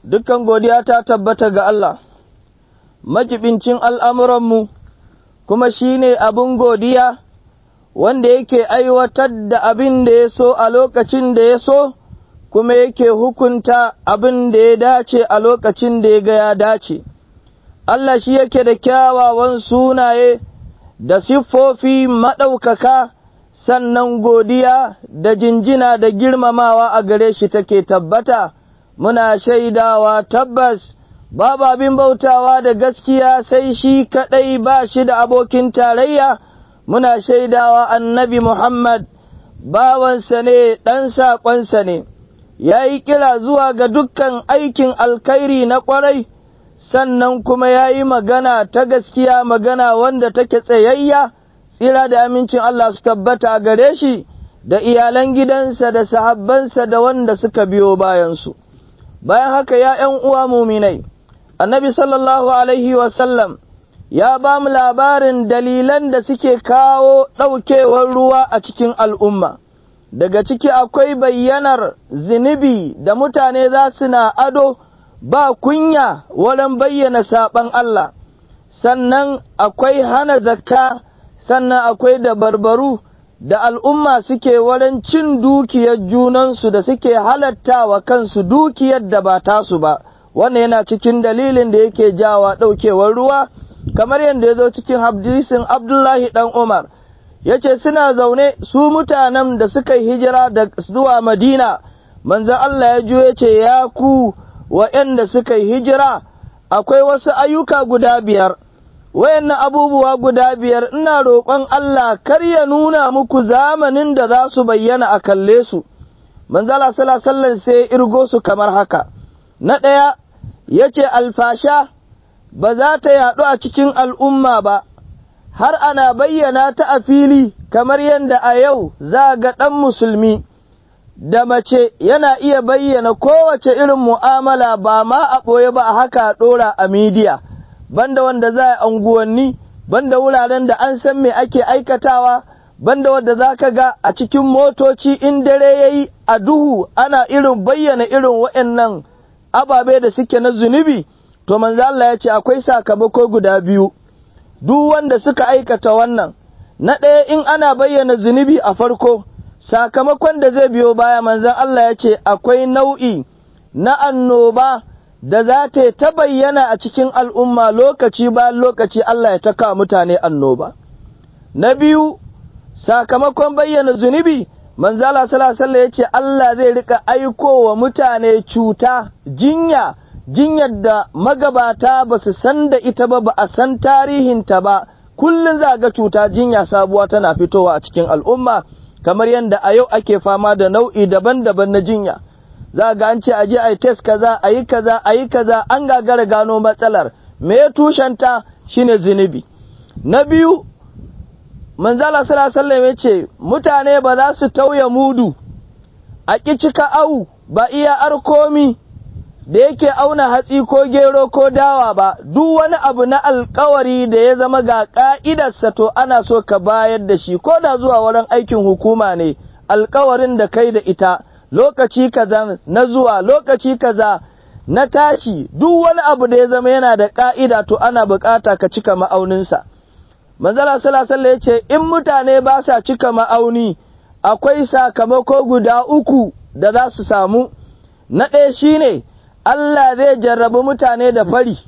dukkan godiya ta tabbata ga Allah, majibincin al'amuranmu, kuma shi ne abin godiya wanda yake aiwatar da abin da ya so a lokacin da ya so, kuma yake hukunta abin da ya dace a lokacin da ya ga ya dace. Allah shi yake da kyawawan sunaye da siffofi maɗaukaka, sannan godiya da jinjina da girmamawa a gare shi take tabbata. muna shaidawa tabbas babu abin bautawa da gaskiya sai shi kaɗai ba shi da abokin tarayya, muna shaidawa annabi Muhammad bawansa ne ɗan saƙonsa ne, ya yi kira zuwa ga dukkan aikin alkhairi na ƙwarai, sannan kuma ya yi magana ta gaskiya magana wanda take tsayayya, tsira da amincin Allah su tabbata a gare shi, da iyalan gidansa da sahabbansa da wanda suka biyo bayansu. bayan haka ya ’yan uwa muminai, annabi sallallahu Alaihi wasallam ya ba mu labarin dalilan da suke kawo ɗaukewar ruwa a cikin al'umma, daga ciki akwai bayyanar zunubi da mutane za su na ado ba kunya wurin bayyana saɓan Allah, sannan akwai hana zakka, sannan akwai da barbaru. da al'umma suke wurin cin dukiyar junansu da suke halatta wa kansu dukiyar da ba tasu ba, wannan yana cikin dalilin da yake jawa ɗaukewar ruwa, kamar yadda ya zo cikin hadisin Abdullahi ɗan Umar, ya ce suna zaune su mutanen da suka yi hijira da zuwa Madina, manzan Allah ya juya ce ya ku wa'yanda suka yi hijira, akwai wasu ayyuka guda biyar. wayannan abubuwa guda biyar ina roƙon Allah kar ya nuna muku zamanin da za su bayyana a kalle su, manzala sallallahu sai irgo su kamar haka, na ɗaya ya ce alfasha ba za ta yaɗu a cikin al'umma ba, har ana bayyana ta a fili kamar yadda a yau za ga ɗan musulmi da mace yana iya bayyana kowace irin mu'amala ba ma a ɓoye ba a haka a ɗora a midiya. banda wanda za a anguwanni, banda wuraren da an san me ake aikatawa, banda wanda za ka ga a cikin motoci in dare ya yi a duhu ana irin bayyana irin waɗannan ababe da suke na zunubi, to manzo Allah ya ce akwai sakamako guda biyu, duk wanda suka aikata wannan, na ɗaya in ana bayyana zunubi a farko, sakamakon da zai biyo baya manzon Allah ya ce akwai nau'i na annoba. da za ta ta bayyana a cikin al'umma lokaci bayan lokaci Allah ya taka mutane annoba. Na biyu, sakamakon bayyana zunubi, manzala salasala ya ce Allah zai rika aiko wa mutane cuta, jinya, jinyar da magabata ba su san da ita ba ba a san tarihinta ba, kullum za ga cuta jinya sabuwa tana fitowa a cikin al'umma, kamar yadda a yau ake fama da nau'i daban-daban na jinya. za ga an ce a je a yi test kaza a yi kaza a yi kaza an gagara gano matsalar me ya tushenta shine zunubi na biyu manzala sallallahu ya ce mutane ba za su tauye mudu a ƙi cika au ba iya arkomi da yake auna hatsi ko gero ko dawa ba duk wani abu na alkawari da ya zama ga ƙa'idarsa to ana so ka bayar da shi ko da zuwa wurin aikin hukuma ne alkawarin da kai da ita lokaci kaza na zuwa lokaci kaza na tashi duk wani abu da ya zama yana da ƙa'ida to ana bukata ka cika ma'auninsa. Manzala salasala ya ce, In mutane ba sa cika ma'auni, akwai sakamako guda uku da za su samu, na ɗaya shi ne, Allah zai jarrabi mutane da fari,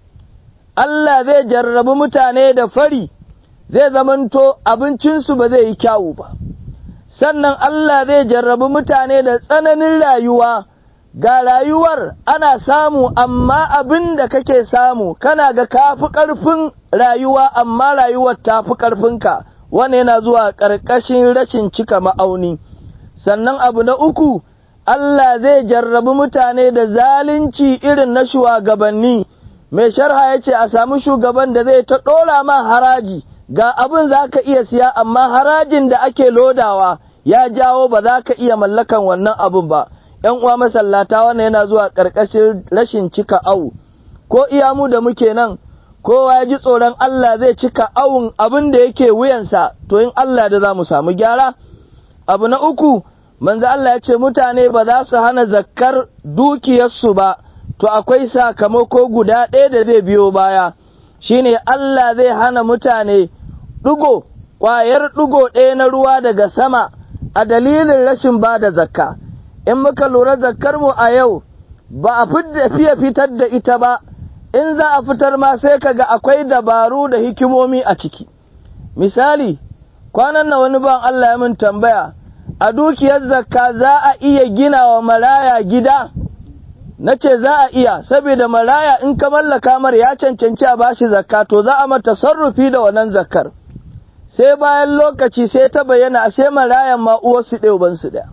Allah zai jarrabi mutane da fari, zai zamanto abincinsu ba zai yi kyawu ba. sannan Allah zai jarrabi mutane da tsananin rayuwa, ga rayuwar ana samu amma abin da kake samu kana ga kafi ƙarfin rayuwa amma rayuwar ta fi ƙarfinka, wani yana zuwa ƙarƙashin rashin cika ma'auni. Sannan abu na uku, Allah zai jarrabi mutane da zalunci irin na shugabanni, mai sharha ya ce a sami shugaban da zai ta ɗora ma haraji. ga abin za ka iya siya amma harajin da ake lodawa ya jawo ba za ka iya mallakan wannan abin ba, ’yan uwa masallata wannan yana zuwa ƙarƙashin rashin cika awu, ko iya mu da muke nan, kowa ya ji tsoron Allah zai cika awun abin da yake wuyansa, to in Allah da za mu samu gyara. Abu na uku, manzo Allah ya ce mutane ba za su hana zakkar dukiyarsu ba, to akwai sakamako guda ɗaya da zai biyo baya shine Allah zai hana mutane ɗugo ƙwayar ɗugo ɗaya na ruwa daga sama a dalilin rashin ba da zakka in muka lura zakkar mu a yau ba a fiye fitar da ita ba in za a fitar ma sai kaga akwai dabaru da hikimomi a ciki misali kwanan na wani ban Allah ya min tambaya a dukiyar zakka za a iya gina wa maraya gida na ce za a iya saboda maraya in ka mallaka mar ya cancanci a bashi zakka to za a mata sarrufi da wannan zakkar sai bayan lokaci sai ta bayyana ashe marayan ma uwarsu ɗaya ubansu ɗaya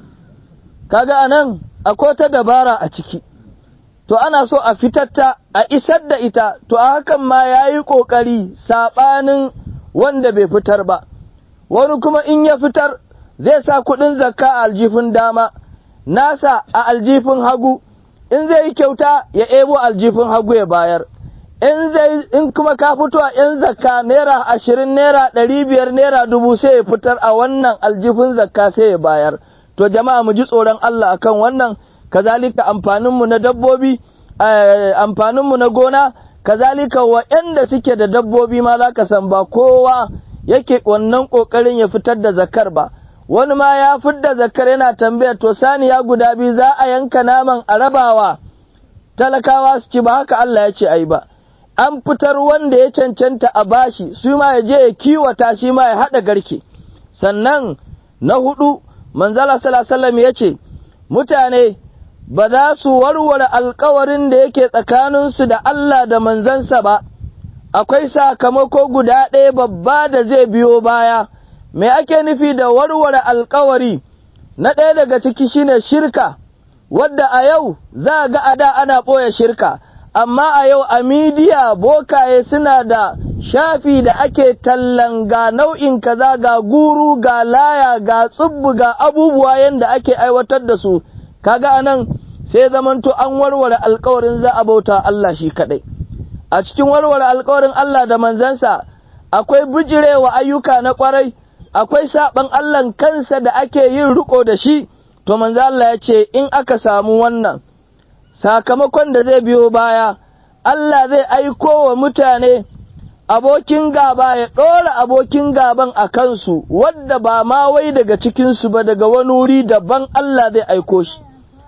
kaga anan akwai ta dabara a ciki to ana so a fitar ta a isar da ita to a hakan ma ya yi ƙoƙari saɓanin wanda bai fitar ba wani kuma in ya fitar zai sa kuɗin zakka a aljifin dama nasa a aljifin hagu in zai yi kyauta ya ebo aljifin hagu ya bayar in zai in kuma ka fito a yan zakka naira ashirin naira ɗari biyar naira dubu sai ya fitar a wannan aljifin zakka sai ya bayar to jama'a mu ji tsoron Allah akan wannan kazalika amfaninmu na dabbobi amfaninmu na gona kazalika waɗanda suke da dabbobi ma za ka san ba kowa yake wannan ƙoƙarin ya fitar da zakar ba wani ma ya fidda zakar yana tambaya to saniya guda biyu za a yanka naman a rabawa talakawa su ci ba haka Allah ya ce ai ba an fitar wanda ya cancanta a bashi su ma ya je ya kiwata shi ma ya haɗa garke sannan na hudu manzala sallallahu ya ce mutane ba za su warware alkawarin da yake tsakaninsu da Allah da manzansa ba akwai sakamako guda ɗaya babba da zai biyo baya me ake nufi da warware alkawari na ɗaya daga ciki shine shirka wadda a yau za a ga a da ana ɓoye shirka amma a yau a midiya bokaye suna da shafi da ake tallan ga nau'in kaza ga guru ga laya ga tsubbu ga abubuwa yadda ake aiwatar da su kaga anan sai zamanto an warware alkawarin za a bauta Allah shi kaɗai a cikin warware alkawarin Allah da manzansa akwai bijirewa ayyuka na ƙwarai akwai saɓan Allahn kansa da ake yin riko da shi to manzo Allah ya ce in aka samu wannan sakamakon da zai biyo baya Allah zai aiko wa mutane abokin gaba ya ɗora abokin gaban a kansu wadda ba ma wai daga cikinsu ba daga wani wuri daban Allah zai aiko shi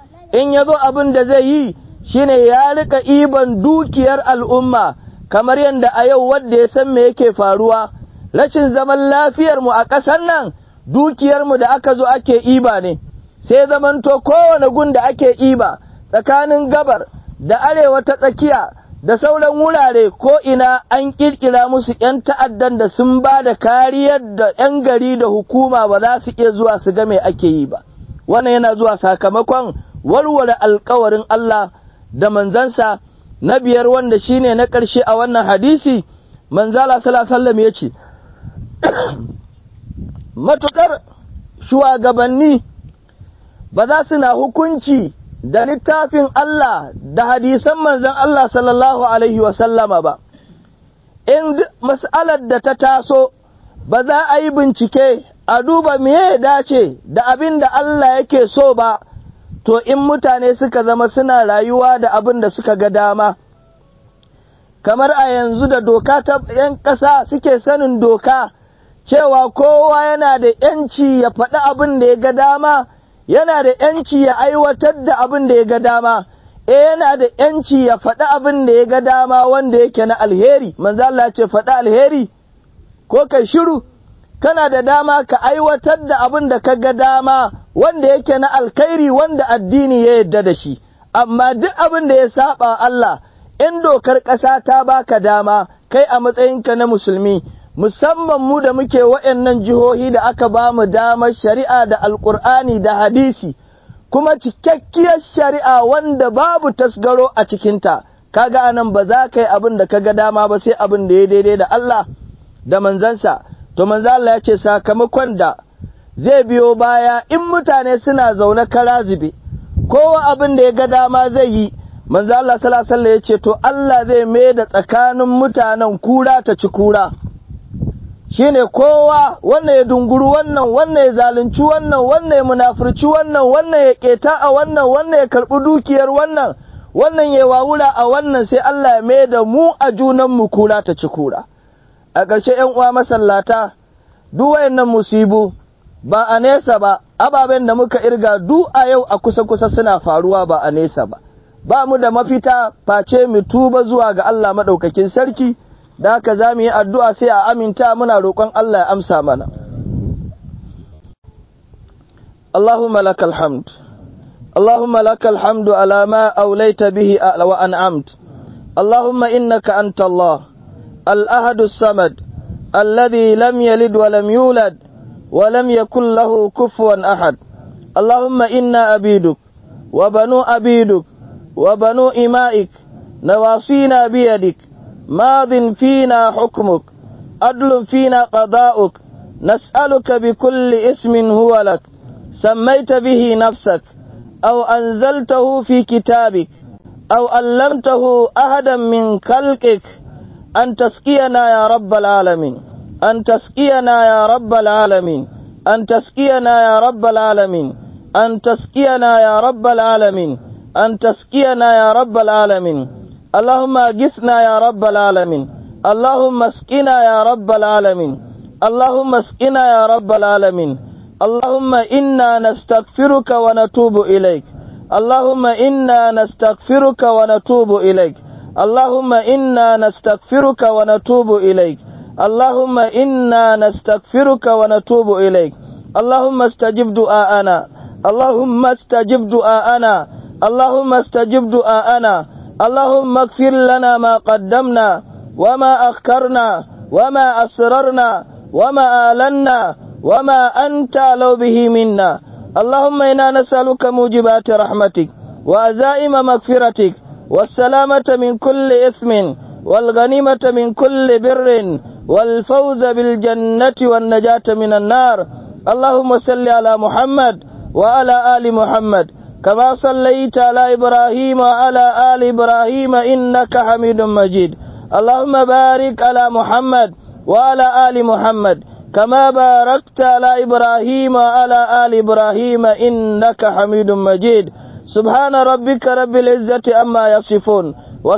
in ya zo abin da zai yi shine ya rika iban dukiyar al'umma kamar yadda a yau wadda ya san me yake faruwa rashin zaman lafiyarmu a ƙasar nan dukiyarmu da aka zo ake iba ne sai zamanto kowane gun da ake iba tsakanin gabar da arewa ta tsakiya da sauran wurare ko ina an ƙirƙira musu ‘yan ta'addan da sun ba da kariyar da ‘yan gari da hukuma ba za su iya zuwa su ga me ake yi ba wannan yana zuwa sakamakon warware alkawarin Allah da manzansa na biyar wanda shine na ƙarshe a wannan hadisi manzala sallallahu ya ce matuƙar shugabanni ba za su na hukunci da littafin Allah da hadisan manzon Allah sallallahu Alaihi wasallama ba, in mas'alar da ta taso ba za a yi bincike a duba me ya dace da abin da Allah yake so ba, to in mutane suka zama suna rayuwa da abin da suka ga dama. Kamar a yanzu da doka ta ‘yan ƙasa suke sanin doka, cewa kowa yana da ‘yanci ya faɗi abin da ya ga dama. yana da ‘yanci ya aiwatar da abin da ya ga dama, e yana da ‘yanci ya faɗi abin da ya ga dama wanda yake na alheri, manzo Allah ce faɗi alheri, ko kai shiru, kana da dama ka aiwatar da abin da ka ga dama wanda yake na alkhairi wanda addini ya yarda da shi, amma duk abin da ya saba Allah, in dokar ƙasa ta baka dama, kai a matsayinka na musulmi, musamman mu da muke waɗannan jihohi da aka ba mu damar shari'a da alƙur'ani da hadisi kuma cikakkiyar shari'a wanda babu tasgaro a cikinta kaga anan ba za ka yi abin da kaga dama ba sai abin da ya daidai da Allah da manzansa to manzo Allah ya ce sakamakon da zai biyo baya in mutane suna zaune kara zube kowa abin da ya ga dama zai yi manzo Allah sallallahu alaihi ya ce to Allah zai mai da tsakanin mutanen kura ta ci kura shine kowa wannan ya dunguru wannan wannan ya zalunci wannan wannan ya munafurci wannan wannan ya keta a wannan wannan ya karbi dukiyar wannan wannan ya wawura a wannan sai Allah ya mai da mu a junanmu kura ta ci kura a ƙarshe ‘yan uwa masallata duk wayannan musibu ba a nesa ba ababen da muka irga du a yau a kusa-kusa suna faruwa ba a nesa ba ba mu da mafita face mu tuba zuwa ga Allah maɗaukakin sarki da haka za mu yi addu'a sai a aminta muna roƙon Allah ya amsa mana Allahumma lakal hamd اللهم لك الحمد على ما أوليت به وأنعمت اللهم إنك أنت الله الأحد الصمد الذي لم يلد ولم يولد ولم يكن له كفوا أحد اللهم إنا أبيدك وبنو أبيدك وبنو إمائك نواصينا بيدك ماض فينا حكمك عدل فينا قضاؤك نسألك بكل اسم هو لك سميت به نفسك أو أنزلته في كتابك أو علمته أحدا من خلقك أن تسقينا يا رب العالمين أن تسقينا يا رب العالمين أن تسقينا يا رب العالمين أن تسقينا يا رب العالمين أن تسقينا يا رب العالمين اللهم أجثنا يا رب العالمين اللهم اسقنا يا رب العالمين اللهم اسقنا يا رب العالمين اللهم إنا نستغفرك ونتوب إليك اللهم إنا نستغفرك ونتوب إليك اللهم إنا نستغفرك ونتوب إليك اللهم إنا نستغفرك ونتوب إليك اللهم استجب دعاءنا اللهم استجب دعاءنا اللهم استجب دعاءنا اللهم اغفر لنا ما قدمنا وما أخرنا وما أسررنا وما آلنا وما أنت لو به منا اللهم إنا نسألك موجبات رحمتك وأزائم مغفرتك والسلامة من كل إثم والغنيمة من كل بر والفوز بالجنة والنجاة من النار اللهم صل على محمد وعلى آل محمد كما صليت على إبراهيم وعلى آل إبراهيم إنك حميد مجيد اللهم بارك على محمد وعلى آل محمد كما باركت على إبراهيم وعلى آل إبراهيم إنك حميد مجيد سبحان ربك رب العزة أما يصفون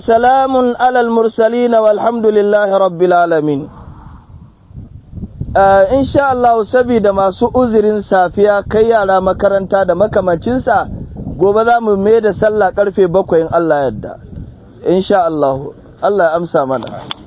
وسلام على المرسلين والحمد لله رب العالمين in sha Allah saboda masu uzurin safiya kai yara makaranta da makamancinsa gobe za mu mai da sallah karfe bakwai in Allah yadda in sha Allah Allah ya amsa mana